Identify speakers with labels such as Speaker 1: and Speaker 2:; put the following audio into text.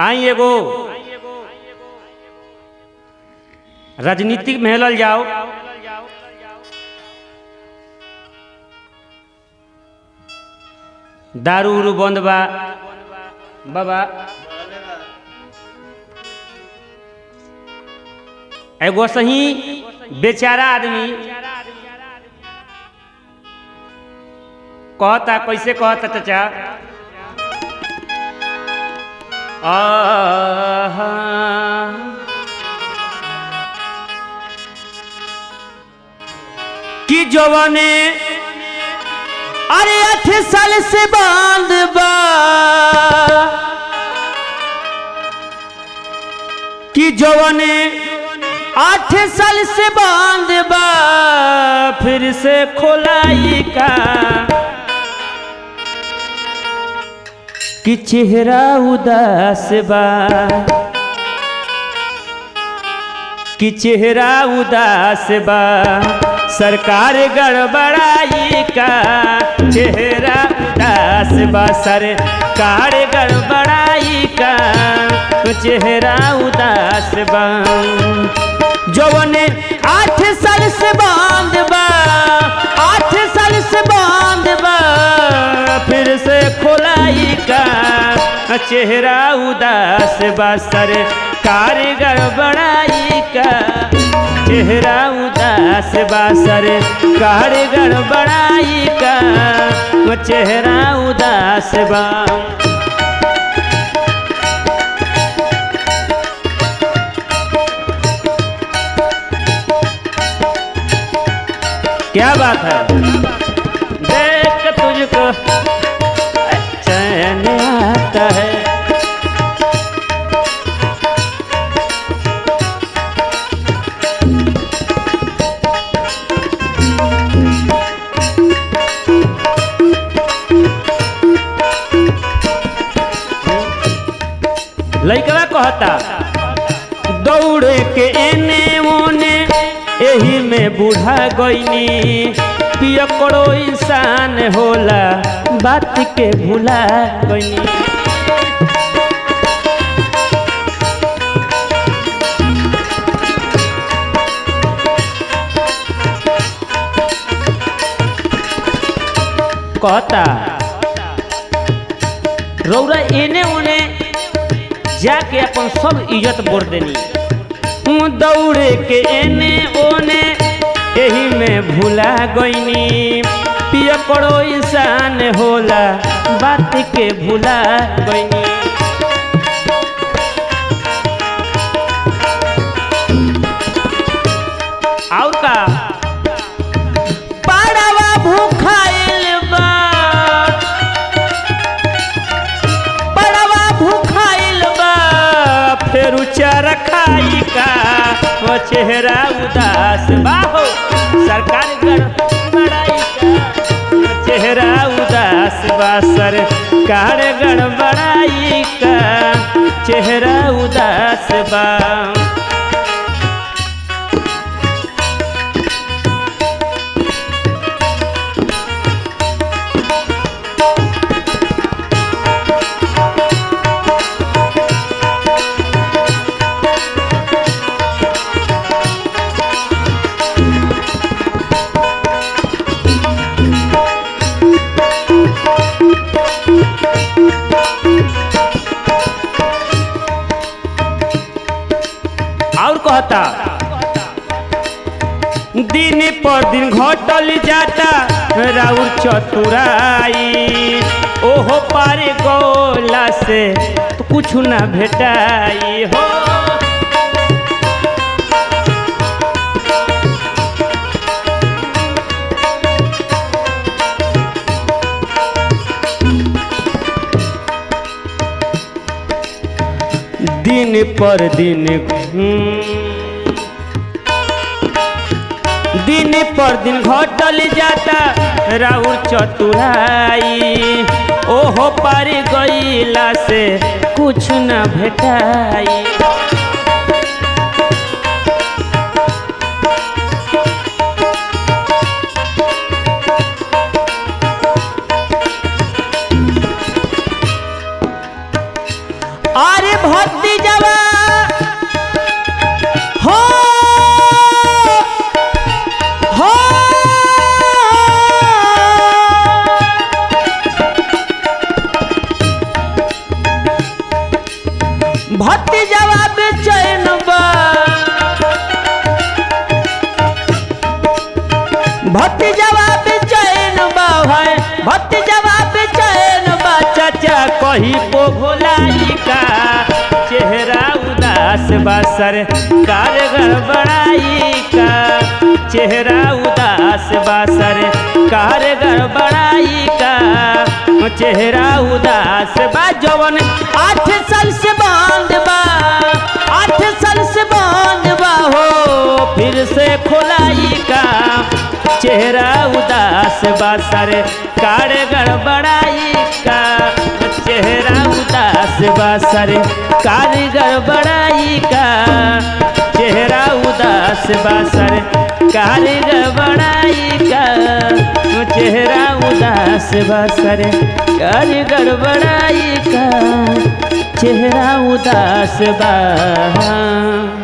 Speaker 1: आई एगो राजनीतिक में हेलल जाओ दारू उरू बंद बा बाबा एगो सही बेचारा आदमी कहता कैसे कहता चाचा आहा कि जवाने अरे अठ साल से बांध बा कि जवाने आठ साल से बांध बा फिर से खोलाई का कि चेहरा उदास बा कि चेहरा उदास बा सरकार गड़बड़ाई का चेहरा उदास बा सरकार गड़बड़ाई का चेहरा उदास बा जौने आठ साल से बांध बा आठ साल से बांध बा फिर से खोलाई का चेहरा उदास बा सरकार गड़बड़ाई का चेहरा उदास बा सरकार गड़बड़ाई का चेहरा उदास बा क्या बात है देख तुझको चैन आता है लइकवा कहता दौड़े के एने ओने एही में बूढ़ा गईनी पिय करो इंसान होला बात के भूला गईनी कहता रौरा एने ओने जाके अपन सब इज्जत बोर देनी दौड़े के एने ओने एही में भूला गईनी पिय करो इंसान होला बात के भूला गईनी और का पाड़वा भूखाइल बा पाड़वा भूखाइल बा फेर चारा खाई का वो चेहरा उदास बाहो सरकार गड़बड़ाई का चेहरा उदास बा सरकार गड़बड़ाई का चेहरा उदास बा और कहता दिन पर दिन घटल जाता राउर चतुराई ओहो पारे गोला से तो कुछ ना भेटाई हो दिन पर दिन हम्म, दिन पर दिन घटल जाता राउर चतुराई ओहो पार गईला से कुछ न भेटाई अरे भक्ति जवा हो हो भक्ति जवा बेचैन बा भक्ति जवाब चैन बा भाई भक्ति जवाब चैन बा चाचा कही को भोलाई का चेहरा उदास बा सर कारगर बड़ाई का चेहरा उदास बा सर कारगर बड़ाई का चेहरा उदास बा जवन आठ साल से बंद बा आठ साल से बंद बा हो फिर से खोलाई का चेहरा उदास बासर कार गड़बड़ाई का चेहरा उदास बासर कार गड़बड़ाई का चेहरा उदास बासर कार गड़बड़ाई का चेहरा उदास बासर कार गड़बड़ाई का चेहरा उदास बा